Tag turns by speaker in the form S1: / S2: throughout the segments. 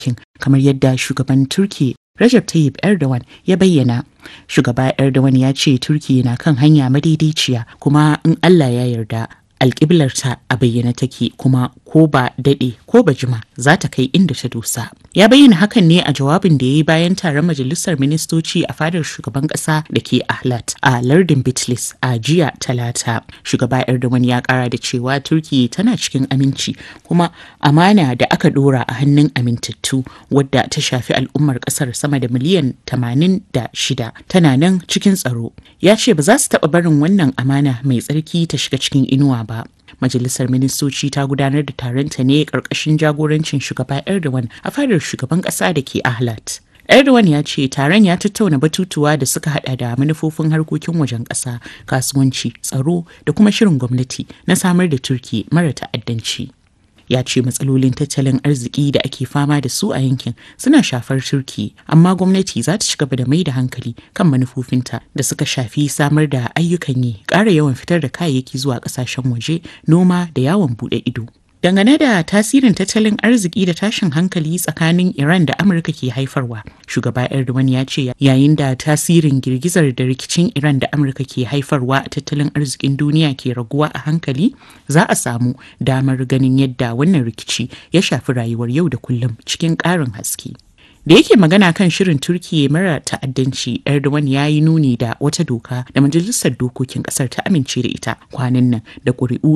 S1: kamar yadda shugaban Turki Recep Tayyip Erdogan ya bayyana. Shugaba Erdogan ya ce Turki na kan hanya madaidaiciya kuma in Allah ya yarda alƙiblarta a bayyana take kuma ko ba daɗe ko ba jima za ta kai inda ta dosa. Ya bayyana hakan ne a jawabin da ya yi bayan taron majalisar ministoci a fadar shugaban ƙasa da ke Ahlat a lardin Bitlis a jiya talata. Shugaba Erdogan ya ƙara da cewa Turki tana cikin aminci kuma amana da aka ɗora a hannun amintattu wadda ta shafi al'ummar ƙasar sama da miliyan 86 tana nan cikin tsaro. Ya ce ba za su taɓa barin wannan amana mai tsarki ta shiga cikin inuwa ba. Majalisar Ministoci ta gudanar da taronta ne ƙarƙashin jagorancin shugaba Erdogan a fadar shugaban ƙasa da ke Ahlat. Erdogan ya ce taron ya tattauna batutuwa da suka hada da manufofin harkokin wajen ƙasa, kasuwanci, tsaro da kuma shirin gwamnati na samar da Turki mara ta'addanci. ya ce matsalolin tattalin arziki da ake fama da su a yankin suna shafar turki amma gwamnati za ta ci gaba da mai da hankali kan manufofinta da suka shafi samar da ayyukan yi ƙara yawan fitar da kayayyaki zuwa ƙasashen waje noma da yawon buɗe ido Dangane da tasirin tattalin arziki da tashin hankali tsakanin Iran da Amurka ke haifarwa, shugaba Erdogan ya ce yayin da tasirin girgizar da rikicin Iran da Amurka ke haifarwa a tattalin arzikin duniya ke raguwa a hankali, za a samu damar ganin yadda wannan rikici ya shafi rayuwar yau da kullum cikin ƙarin haske. da yake magana kan shirin turkiya mara ta'addanci erdogan ya yi nuni da wata doka da majalisar dokokin kasar ta amince da ita kwanan nan da ƙuri'u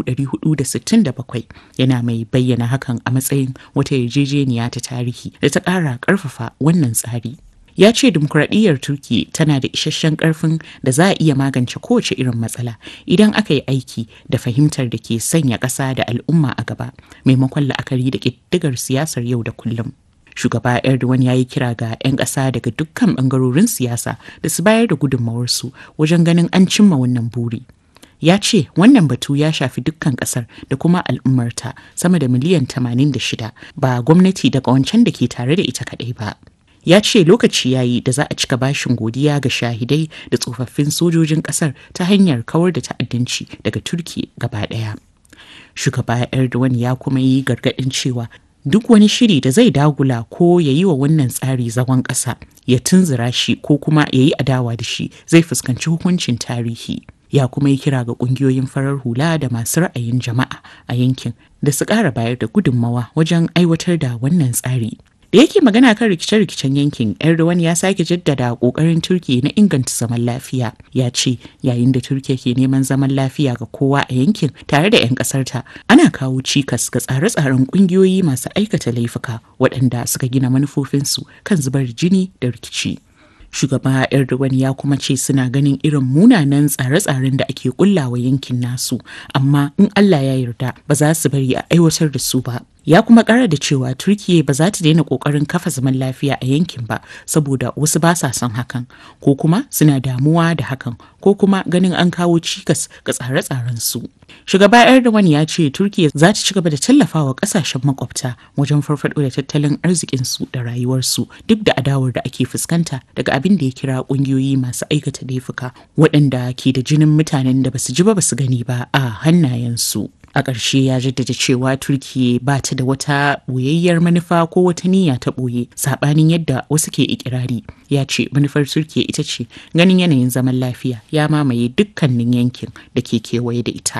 S1: 467 yana mai bayyana hakan a matsayin wata yarjejeniya ta tarihi da ta ƙara ƙarfafa wannan tsari ya ce dimokuraɗiyyar turki tana da isasshen ƙarfin da za a iya magance kowace irin matsala idan aka yi aiki da fahimtar da ke sanya ƙasa da al'umma a gaba maimakon la'akari da ƙiddigar siyasar yau da kullum shugaba erdogan ya yi kira ga 'yan ƙasa daga dukkan ɓangarorin siyasa da su bayar da gudunmawarsu wajen ganin an cimma wannan buri ya ce wannan batu ya shafi dukkan kasar da kuma al'ummarta sama da miliyan 86 ba gwamnati daga wancan da ke tare da ita kadai ba ya ce lokaci yayi da za a cika bashin godiya ga shahidai da tsofaffin sojojin kasar ta hanyar kawar da ta'addanci daga turki gaba daya shugaba erdogan ya kuma yi gargadin cewa duk wani shiri da zai dagula ko ya yi wa wannan tsari zagon ƙasa ya tunzura shi ko kuma ya yi adawa da shi zai fuskanci hukuncin tarihi ya kuma yi kira ga ƙungiyoyin farar hula da masu ra'ayin jama'a a yankin da su ƙara bayar da gudunmawa wajen aiwatar da wannan tsari da yake magana kan rikice-rikicen yankin erdogan ya sake jaddada kokarin turki na inganta zaman lafiya ya ce yayin da turkiya ke neman zaman lafiya ga kowa a yankin tare da 'yan kasarta ana kawo cikas ga tsare-tsaren kungiyoyi masu aikata laifuka waɗanda suka gina manufofinsu kan zubar jini da rikici shugaba erdogan ya kuma ce suna ganin irin munanan tsare-tsaren da ake kullawa yankin nasu amma in allah ya yarda ba za su bari a aiwatar da su ba ya kuma kara da cewa turkiya ba za ta daina kokarin kafa zaman lafiya a yankin ba saboda wasu ba sa son hakan ko kuma suna damuwa da hakan ko kuma ganin an kawo cikas ga tsare-tsaren su shugaba erdogan ya ce turkiya za ta ci gaba da tallafawa kasashen makwabta wajen farfado da tattalin arzikin su da rayuwarsu duk da adawar da ake fuskanta daga abin da ya kira kungiyoyi masu aikata laifuka waɗanda ke da jinin mutanen da basu ji ba basu gani ba a hannayensu a ƙarshe ya jaddada cewa turkiya ba ta da wata ɓoyayyar manufa ko wata niyya ta ɓoye saɓanin yadda wasu ke ikirari ya ce manufar turkiya ita ce ganin yanayin zaman lafiya ya mamaye dukkanin yankin da ke kewaye da ita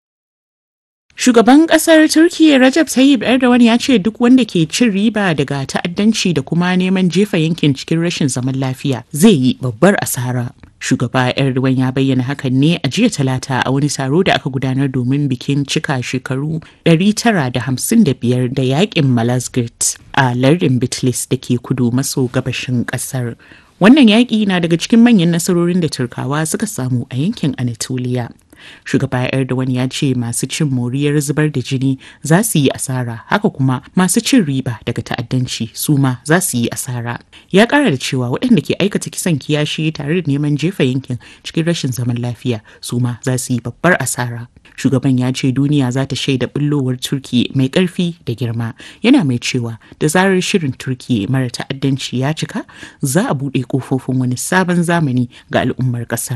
S1: Shugaban kasar Turkiyya Recep Tayyip Erdogan ya ce duk wanda ke cin riba daga ta'addanci da kuma neman jefa yankin cikin rashin zaman lafiya zai yi babbar asara. Shugaba Erdogan ya bayyana hakan ne a jiya talata a wani taro da aka gudanar domin bikin cika shekaru 955 da yakin Malazgirt a lardin Bitlis da ke kudu maso gabashin kasar. Wannan yaƙi na daga cikin manyan nasarorin da Turkawa suka samu a yankin Anatolia. shugaba erdogan ya ce masu cin moriyar zubar da jini za su yi asara haka kuma masu cin riba daga ta'addanci su ma za su yi asara ya kara da cewa waɗanda ke aikata kisan kiyashi tare da neman jefa yankin cikin rashin zaman lafiya su ma za su yi babbar asara shugaban ya ce duniya za ta shaida bullowar turki mai ƙarfi da girma yana mai cewa da zarar shirin turki mara ta'addanci ya cika za a buɗe ƙofofin wani sabon zamani ga al'ummar ƙasar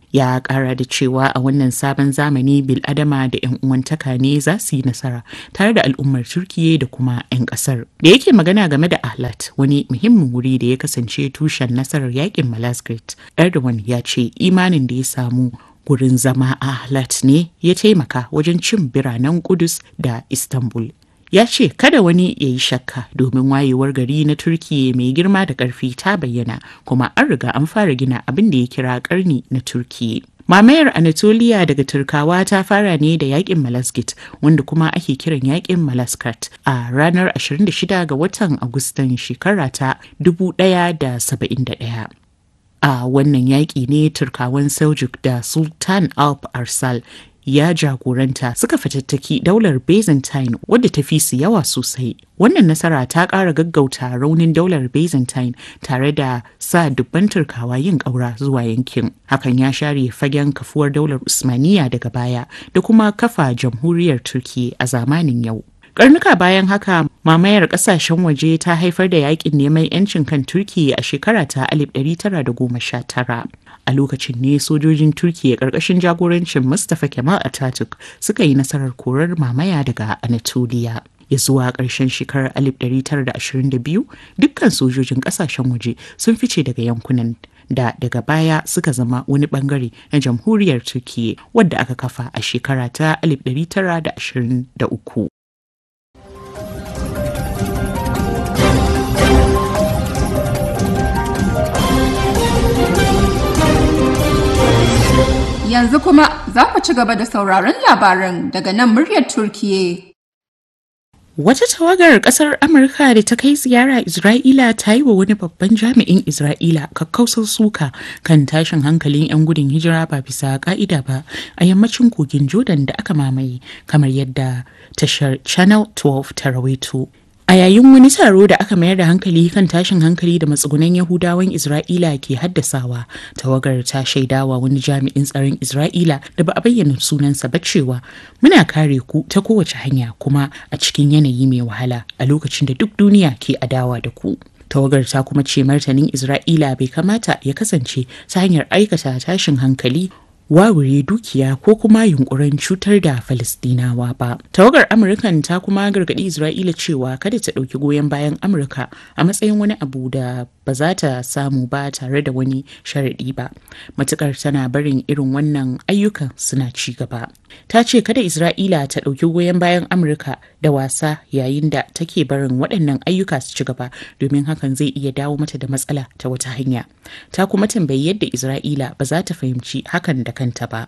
S1: ya kara da cewa a wannan sabon zamani biladama da 'yan uwantaka ne za su yi nasara tare da al'ummar turkiye da kuma 'yan kasar da yake magana game da ahlat wani muhimmin wuri da ya kasance tushen nasarar yakin malazgirt erdogan ya ce imanin da ya samu gurin zama ahlat ne ya taimaka wajen cin biranen kudus da istanbul ya ce kada wani ya yi shakka domin wayewar gari na turkiya mai girma da ƙarfi ta bayyana kuma an riga an fara gina abin da ya kira ƙarni na turkiya mamayar anatolia daga turkawa ta fara ne da yakin malaskit wanda kuma ake kiran yakin malaskat a ranar 26 ga watan agustan shekara ta 1071 a wannan yaƙi ne turkawan seljuk da sultan alp arsal ya jagoranta suka fatattaki daular byzantine wadda ta fi su yawa sosai wannan nasara ta ƙara gaggauta raunin daular byzantine tare da sa dubban turkawa yin ƙaura zuwa yankin hakan ya share fagen kafuwar daular usmaniya daga baya da kuma kafa jamhuriyar turki a zamanin yau karnuka bayan haka mamayar kasashen waje ta haifar da yakin neman yancin kan turki a shekara ta 1919 a lokacin ne sojojin turkiya karkashin jagorancin mustapha kemal ataturk suka yi nasarar korar mamaya daga anatolia ya zuwa ƙarshen shekarar 1922 dukkan sojojin ƙasashen waje sun fice daga yankunan da daga baya suka zama wani bangare na jamhuriyar turkiya wadda aka kafa a shekara ta 1923
S2: Yanzu kuma za ku ci gaba da sauraron labaran daga nan muryar Turkiye.
S1: Wata tawagar kasar Amurka da ta kai ziyara Isra'ila ta yi wa wani babban jami'in Isra'ila kakkausar suka kan tashin hankalin 'yan gudun hijira ba bisa ka'ida ba a yammacin kogin Jordan da aka mamaye kamar yadda tashar Channel 12 ta rawaito. A yayin wani taro da aka mayar da hankali kan tashin hankali da matsugunan Yahudawan Isra'ila ke haddasawa, tawagar ta shaidawa wani jami'in tsaron Isra'ila da ba a bayyana sunansa ba cewa muna kare ku ta kowace hanya kuma a cikin yanayi mai wahala a lokacin da duk duniya ke adawa da ku. tawagar ta kuma ce martanin Isra'ila bai kamata ya kasance ta hanyar aikata tashin hankali wawure dukiya ko kuma yunkurin cutar da Falistinawa ba. Tawagar Amurkan ta kuma gargaɗi Isra'ila cewa kada ta ɗauki goyon bayan Amurka a matsayin wani abu da ba za ta samu ba tare da wani sharaɗi ba. Matukar tana barin irin wannan ayyukan suna ci gaba. Ta ce kada Isra'ila ta ɗauki goyon bayan Amurka da wasa yayin da take barin waɗannan ayyuka su ci gaba domin hakan zai iya dawo mata da matsala ta wata hanya. Ta kuma tambayi yadda Isra'ila ba za ta fahimci hakan da kanta ba.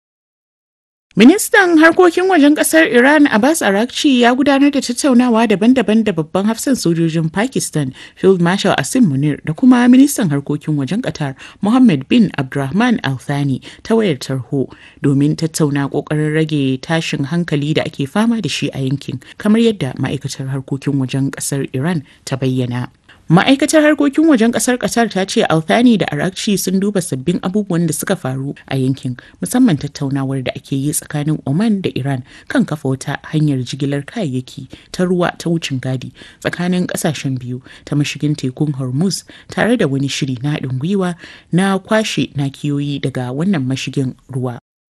S1: Ministan harkokin wajen kasar Iran Abbas Arakci ya gudanar da tattaunawa daban-daban da babban hafsan sojojin Pakistan Field Marshal Asim Munir da kuma ministan harkokin wajen Qatar Mohammed bin Abdulrahman Al Thani ta wayar tarho domin tattauna kokarin rage tashin hankali da ake fama da shi a yankin kamar yadda ma'aikatar harkokin wajen kasar Iran ta bayyana. Ma'aikatar harkokin wajen kasar Qatar ta ce Althani da Arakci sun duba sabbin abubuwan da suka faru a yankin musamman tattaunawar da ake yi tsakanin Oman da Iran kan kafa wata hanyar jigilar kayayyaki ta ruwa ta wucin gadi tsakanin kasashen biyu ta mashigin tekun Hormuz tare da wani shiri na haɗin gwiwa na kwashe nakiyoyi daga wannan mashigin ruwa.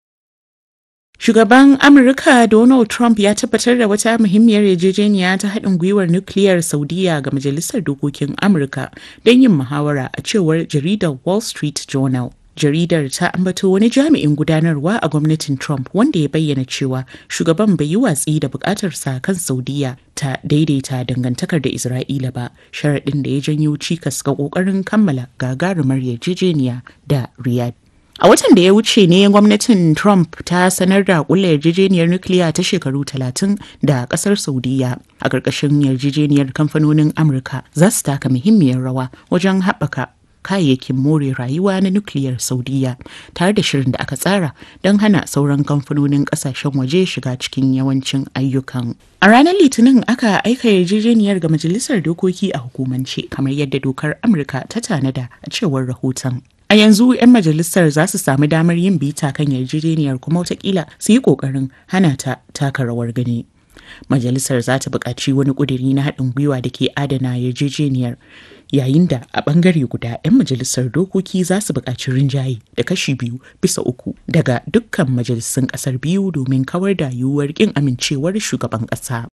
S1: Shugaban Amurka Donald Trump ya tabbatar da wata muhimmiyar yarjejeniya ta haɗin gwiwar nukiliyar Saudiya ga Majalisar Dokokin Amurka don yin muhawara a cewar jaridar Wall Street Journal. Jaridar ta ambato wani jami'in gudanarwa a gwamnatin Trump wanda ya bayyana cewa shugaban bai yi watsi da bukatarsa kan Saudiya ta daidaita dangantakar da Isra'ila ba, sharaɗin da ya janyo cikas ga ƙoƙarin kammala gagarumar yarjejeniya da Riyadh. A watan da ya wuce ne gwamnatin Trump ta sanar da kulla yarjejeniyar nukiliya ta shekaru 30 da kasar Saudiya. A ƙarƙashin yarjejeniyar kamfanonin Amurka za su taka muhimmiyar rawa wajen haɓaka kayayyakin more rayuwa na nukiliyar Saudiya tare da shirin da aka tsara don hana sauran kamfanonin ƙasashen waje shiga cikin yawancin ayyukan. A ranar Litinin aka aika yarjejeniyar ga Majalisar Dokoki a hukumance kamar yadda dokar Amurka ta tanada a cewar rahoton. A yanzu 'yan majalisar za su sami damar yin bita kan yarjejeniyar kuma watakila su yi ƙoƙarin hana ta taka rawar gani. Majalisar za ta buƙaci wani ƙuduri na haɗin gwiwa da ke adana yarjejeniyar yayin da a bangare guda 'yan majalisar dokoki za su buƙaci rinjaye da kashi biyu bisa uku daga dukkan majalisun ƙasar biyu domin kawar da yiwuwar ƙin amincewar shugaban ƙasa.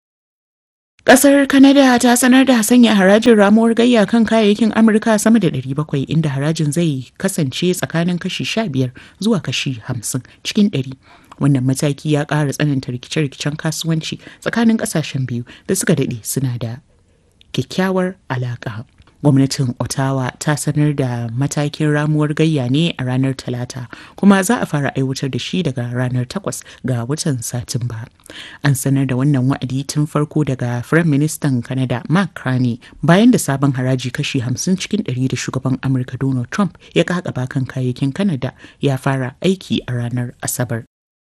S1: Ƙasar Canada ta sanar da sanya harajin ramuwar gayya kan kayayyakin Amurka sama da 700 inda harajin zai kasance tsakanin kashi 15 zuwa kashi 50 cikin 100. Wannan mataki ya ƙara tsananta rikice-rikicen kasuwanci tsakanin ƙasashen biyu da suka daɗe suna da kyakkyawar alaƙa. gwamnatin ottawa ta sanar da matakin ramuwar gayya ne a ranar talata kuma za a fara aiwatar da shi daga ranar 8 ga watan satumba an sanar da wannan wa'adi tun farko daga firayim ministan canada mark carney bayan da sabon haraji kashi 50 cikin 100 da shugaban amurka donald trump ya kakaba kan kayayyakin canada ya fara aiki a ranar asabar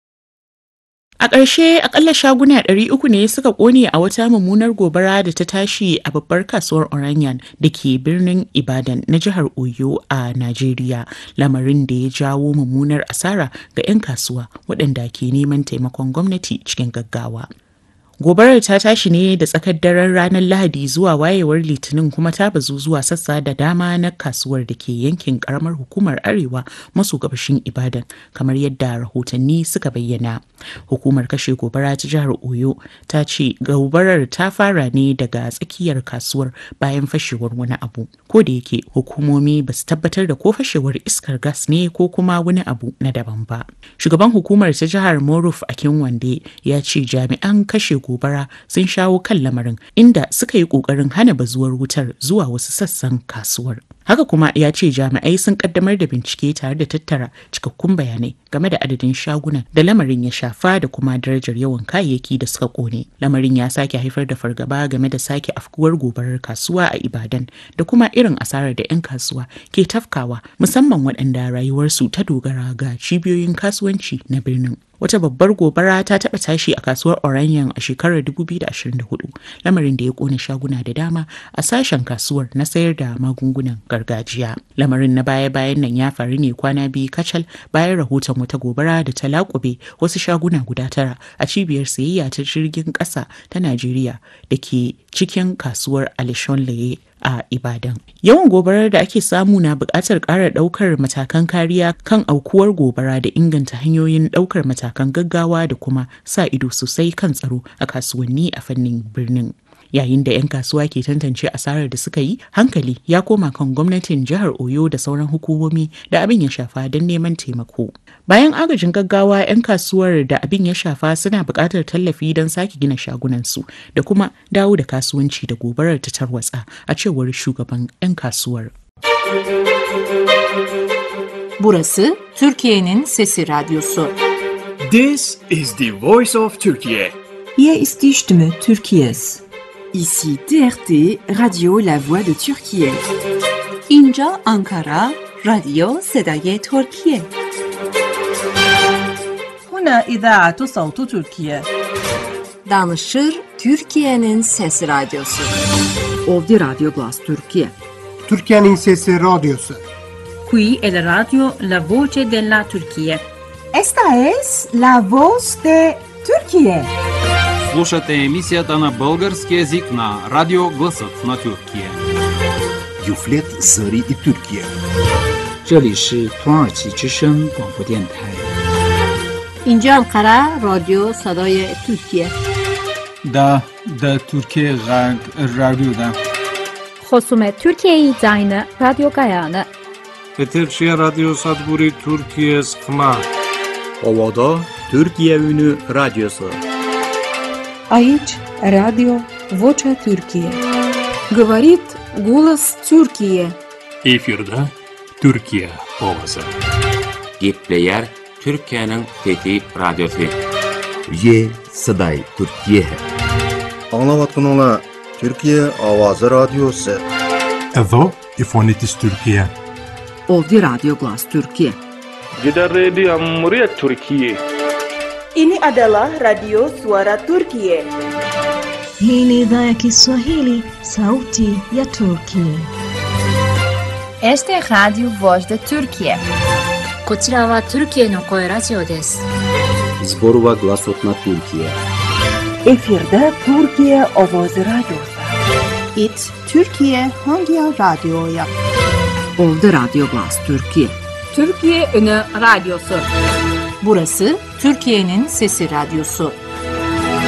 S1: A ƙarshe akalla shaguna 300 ne suka ƙone a wata mummunar gobara da ta tashi a babbar kasuwar Oranyan da ke birnin Ibadan na jihar Oyo a Najeriya, lamarin da ya jawo mummunar asara ga 'yan kasuwa waɗanda ke neman taimakon gwamnati cikin gaggawa. Gobarar ta tashi ne da tsakar daren ranar Lahadi zuwa wayewar Litinin kuma ta bazu zuwa sassa da dama na kasuwar da ke yankin karamar hukumar Arewa maso gabashin Ibadan kamar yadda rahotanni suka bayyana. Hukumar kashe gobara ta jihar Oyo ta ce gobarar ta fara ne daga tsakiyar kasuwar bayan fashewar wani abu. Ko da yake hukumomi ba su tabbatar da ko fashewar iskar gas ne ko kuma wani abu na daban ba. Shugaban hukumar ta jihar Moruf Akinwande ya ce jami'an kashe gobara sun shawo kan lamarin inda suka yi kokarin hana bazuwar wutar zuwa wasu sassan kasuwar. Haka kuma ya ce jami'ai sun kaddamar da bincike tare da tattara cikakkun bayanai game da adadin shagunan da lamarin ya shafa da kuma darajar yawan kayayyaki da suka kone. Lamarin ya sake haifar da fargaba game da sake afkuwar gobarar kasuwa a Ibadan da kuma irin asarar da 'yan kasuwa ke tafkawa musamman waɗanda rayuwarsu ta dogara ga cibiyoyin kasuwanci na birnin. wata babbar gobara ta taɓa tashi a kasuwar Oranyan a shekarar 2024 lamarin da ya kone shaguna da dama a sashen kasuwar na sayar da magungunan gargajiya lamarin na baya-bayan nan ya faru ne kwana biyu kacal bayan rahoton wata gobara da ta laƙube wasu shaguna guda tara a cibiyar sayayya ta jirgin ƙasa ta Najeriya da ke cikin kasuwar Alishon Laye a Ibadan. Yawan gobarar da ake samu na buƙatar ƙara ɗaukar matakan kariya kan aukuwar gobara da inganta hanyoyin ɗaukar matakan gaggawa da kuma sa ido sosai kan tsaro a kasuwanni a fannin birnin. Yayin da 'yan kasuwa ke tantance asarar da suka yi, hankali ya koma kan gwamnatin jihar Oyo da sauran hukumomi da abin ya shafa don neman taimako. Bayan agajin gaggawa 'yan kasuwar da abin ya shafa suna buƙatar tallafi don sake gina shagunansu da kuma dawo da kasuwanci da gobarar ta tarwatsa a cewar shugaban 'yan kasuwar.
S3: Burası Türkiye'nin Sesi Radyosu.
S4: This is the voice of Turkey.
S5: Hier ist die Stimme Türkiye's.
S6: Ici TRT Radio La Voix de Turquie.
S3: اینجا آنکارا رادیو صدای ترکیه.
S5: هنا إذاعة صوت تركيا.
S7: Danışır Türkiye'nin Sesi Radyosu.
S6: Ovdi Radio Glas Turquie.
S8: Türkiye'nin Sesi Radyosu.
S9: Qui è la radio La Voce della Turchia.
S10: Esta es la voz de Turquie.
S11: Слушате емисията на български язик на Радио Гласът на Тюркия.
S12: Юфлет Зари и Тюркия.
S13: 这里是土耳其之声广播电台。
S14: اینجا انقره رادیو صدای ترکیه
S15: دا دا ترکیه غرب رادیو دا
S16: خصوم ترکیه زاین رادیو گایانه
S17: Peterşehir Radyo Sadburi Türkiye Skma.
S18: Ovada Türkiye Ünü Radyosu.
S19: Aici Radio Vocea Türkiye.
S20: Говорит голос Türkiye.
S21: Efirde Türkiye ovası.
S22: Gepleyer Türkiye'nin Fethi Radyosu.
S12: Ye Saday Türkiye.
S23: Anlavatqınlar Türkiye Avazı Radyosu.
S24: Εδώ η φωνή της Τουρκία.
S6: Ovdi Radio Glas Türkiye.
S17: Gidan rediyon muryar Turkiye.
S25: Ini adalah Radio Suara Turkiye.
S26: Hii ni idhaa ya Kiswahili, sauti ya Turkiye.
S27: Este es Radio Voz de Turkiye.
S28: こちらはトルキエの声ラジオです。
S12: Zborova Glasot na Türkiye.
S25: Efirde Türkiye Ovozi Radyosu.
S1: It Türkiye Hangi Radyo'ya?
S2: Oldu Radyo Glas Türkiye.
S16: Türkiye Ünü Radyosu.
S3: Burası Türkiye'nin Sesi Radyosu.